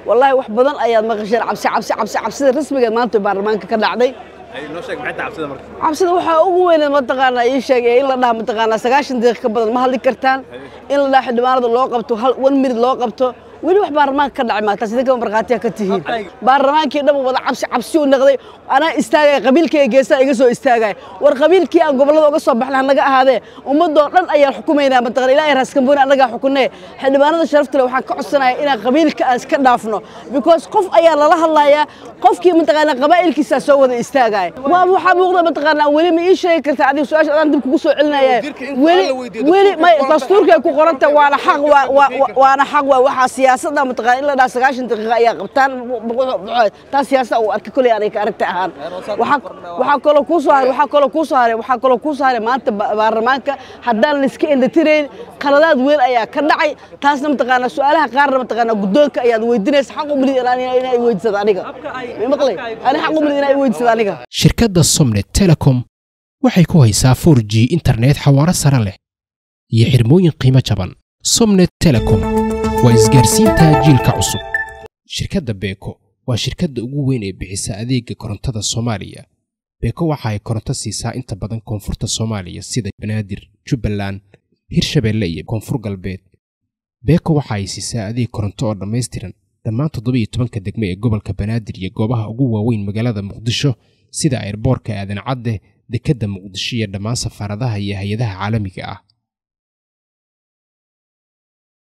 wallaahi wax badan ayaad maqasheen cabsi cabsi cabsi cabsida rasmigeed maanta baarlamaanka ka dhacday cabsida waxaa ugu weyneed mataqaanaa ii sheegay in la dhaha mataqaanaa sagaashan daqiiq ka badan ma hadli kartaan in la dhaha xildhibaanada loo qabto hal one minute loo qabto weli wax baarlamaanka ka dhacay maataas idinkaba markhaatiya ka tihiin baarlamaankii dhan wada cabsi cabsi u noqday anaa istaagaya qabiilkayga geesaa iga soo istaagaya war qabiilkii aan gobollada uga soo baxnay hanaga ahaadee ummadoo dhan ayaan xukumaynaa mataqana ilaahay raaskambooni annagaa xukunee xildhibaanada sharafta leh waxaan ka codsanaya inaan qabiilka aan iska dhaafno because qof ayaa lala hadlayaa qofkii mataqaanaa qabaa'ilkiisaa soo wada istaagaya waa waxaa muuqda mataqaanaa weli ma ii sheegi kartaa adiga su-aasha adaan dib kugu soo celinaya weli weli may dastuurkay ku qoranta waana xaq waana xaq waa waxaa siyaasadda mataqaana in la dhaha sagaashan daqiiqa ayaa qabtaan taa siyaasada uu arkay koley aniga ka aragta ahaan waxaa kaloo kuu soo haray waxaa kaloo kuu soo haray waxaa kaloo kuu soo haray maanta baarlamaanka haddaan la iska indhatirayn qaladaad weyn ayaa ka dhacay taasna mataqaanaa su-aalaha qaarna mataqaanaa guddoonka ayaad weydiinaysa xaq umrid inay weydiisada aniga maqlay ani xaq umrid inay weydiisada aniga shirkadda somnet telecom waxay ku haysaa 4g internet xawaaro sare leh iyo xirmooyin qiimo jaban somnet telecom waa isgaarsiinta jiilka cusub shirkadda beeko waa shirkadda ugu weyn ee bixisa adeega korontada soomaaliya beeko waxa ay koronto siisaa inta badan koonfurta soomaaliya sida banaadir jubbaland hirshabeelle iyo koonfur galbeed beeko waxa ay siisaa adeeg koronto oo dhammaystiran dhammaan toddoba iyo tobanka degme ee gobolka banaadir iyo goobaha ugu waaweyn magaalada muqdisho sida airboorka aadan cadde dekedda muqdisho iyo dhammaan safaaradaha iyo hay-adaha caalamiga ah